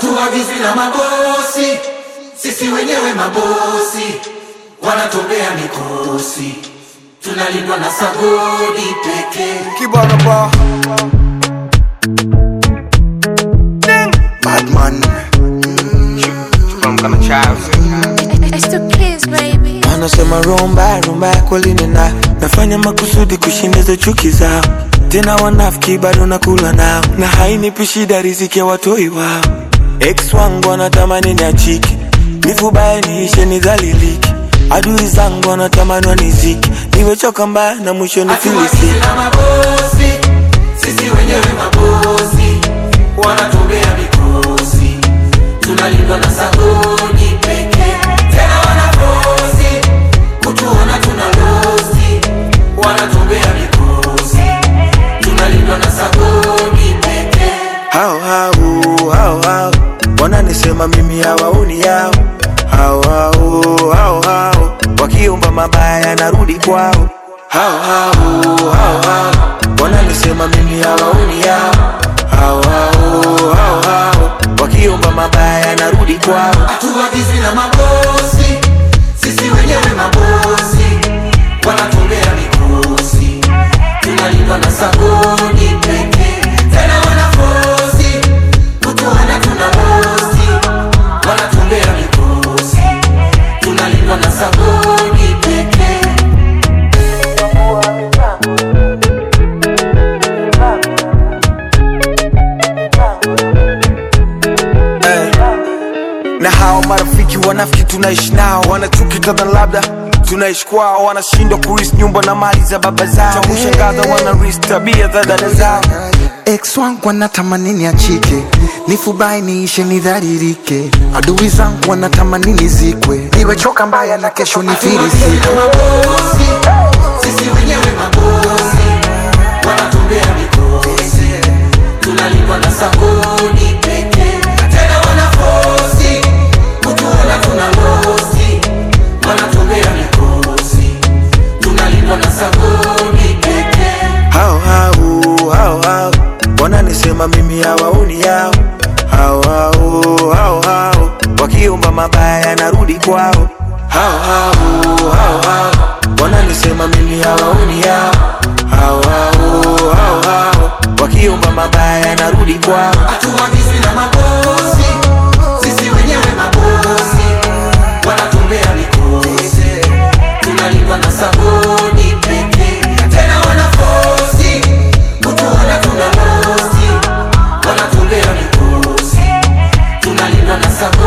hatuagizwi na mabosi, sisi wenyewe mabosi, wanatobea mikosi, tunalindwa na sagodi pekee. Kibana ba Badman From kama child It's the kids, baby. Wanasema rumba rumba yako linena, nafanya makusudi kushindiza chuki zao, tena wanafiki bado nakula nao, na hainipi shida riziki ya watoi wao. Ex wangu wanatamani niachike, nifubaye niishe nidhalilike, adui zangu wanatamani wanizike, niwechoka mbaya na mwisho Hatuagizwi nifilisike. na mabosi, sisi wenyewe mabosi, wanatobea mikosi, tunalindwa na sagodi pekee. Tena wanafosi kutuona tuna losi, wanatobea mikosi, tunalindwa na sagodi pekee. hao hao hao hao wananisema mimi hawaoni yao hao hao hao hao wakiomba mabaya narudi kwao hao hao hao hao wananisema mimi hawaoni yao hao hao hao hao wakiomba mabaya narudi kwao Hatuagizwi na mabosi, sisi wenyewe mabosi, wanatolea mikosi, tunalindwa na sagodi pekee. Tena wanafosi kutuona tuna bosi, wanatolea mikosi, tunalindwa na sagodi pekee. eh. Na hao marafiki wanafiki tunaishi nao wanachuki kadha labda tunaishi kwao wanashindwa kurisi nyumba na mali za baba zao cha kushangaza wanarisi tabia za dada zao Ex wangu wanatamani niachike, nifubai niishe nidharirike. Adui zangu wanatamani nizikwe, niwechoka mbaya na kesho nifirisike. mabosi, sisi wenyewe mabosi, wanatolea mikosi, tunalindwa na sagodi pekee. Tena wanafosi kutuona tuna losi, wanatolea mikosi, tunalindwa na sagodi pekee. hao hao hao hao wananisema mimi hawaoni yao hao hao hao hao wakiomba mabaya narudi kwao hao hao hao hao wananisema mimi hawaoni yao hao hao hao hao wakiomba mabaya narudi kwao Hatuagizwi na mabosi, sisi wenyewe mabosi, wanatolea mikosi, tunalindwa na sagodi pekee. Tena wanafosi kutuona tuna losi, wanatolea mikosi, tunalindwa na sagodi